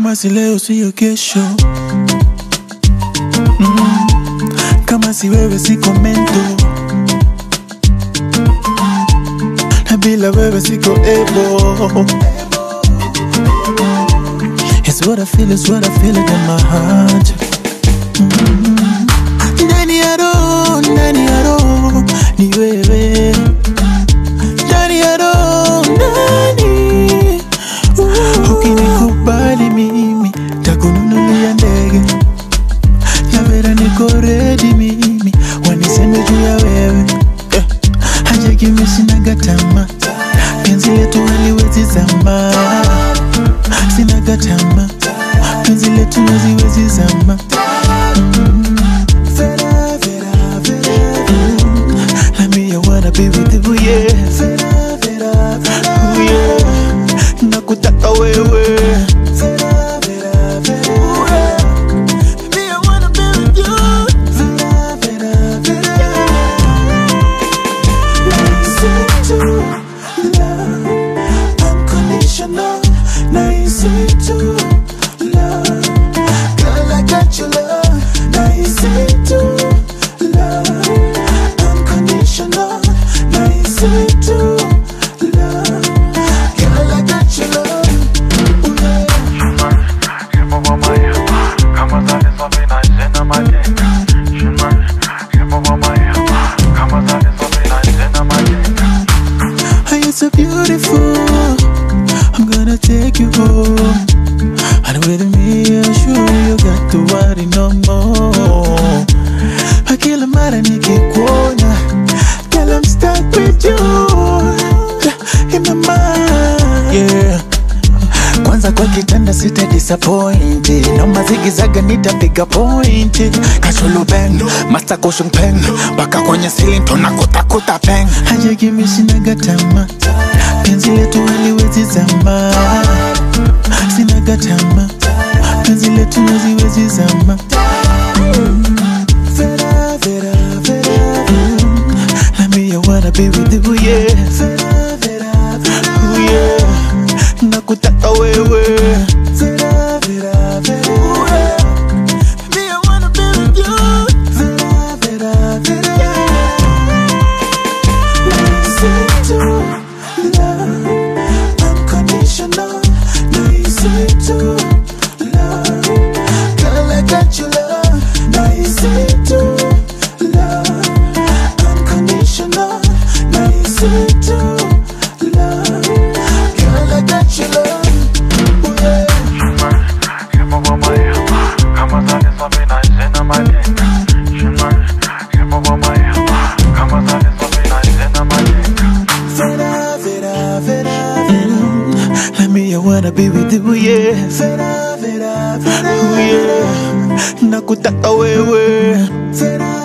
kama si leo siyo kesho mm. kama si wewe siko mento na bila wewe siko ebo It's what I feel, it's what I feel it in my heart mm. Ndani ya roho, ndani ya roho ni wewe ndani ya roho, ndani uh. Ukinikubali mimi takununulia ndege ya vera, niko ready mimi waniseme juu ya wewe eh. Haja kimi sinaga tamaa, penzi letu haliwezi zama, sinaga tamaa, penzi letu haziwezi zama Vera, Vera, Vera, mm. Let me, I wanna be with you, yeah. Vera, Vera, Vera, oh, yeah. Nakutaka wewe. Vera, Vera, Vera, yeah. Me, I wanna be with you. Vera, Vera, Vera. Nice to love, unconditional. Nice to love, girl, I got your love. Nice to love, unconditional. Nice to love, girl, I got your love. Ooh, yeah. Hey, you're so beautiful. I'm gonna take you home. And with me, I'm sure you got to worry no more. I kill a mara nikikuona. Girl, I'm stuck with you. In my mind. Yeah. Kwanza kwa kitanda sita disappoint Noma zigizaga nitapiga point Kachulu bang, master cushion pen Baka kwenye ceiling tunakutakuta peng Haja kimi sinaga tamaa Penzi letu haliwezi zama Sinaga tamaa Penzi letu haziwezi zama Vera, Vera, Vera mm. Let me, I wanna be with you, yeah Vera, Vera, Vera oh, yeah Nakutaka wewe Vera, Vera, Vera yeah. Me, I wanna be with you Vera, Vera, Vera Nice to love Unconditional Nice to love Girl, I got your love Nice to love Unconditional Nice to love Girl, I got your love Ooh, yeah. Vera, Vera, Vera, mm. Let me, I wanna be with you, yeah. Vera, Vera, Vera, oh, yeah. Nakutaka wewe. Vera,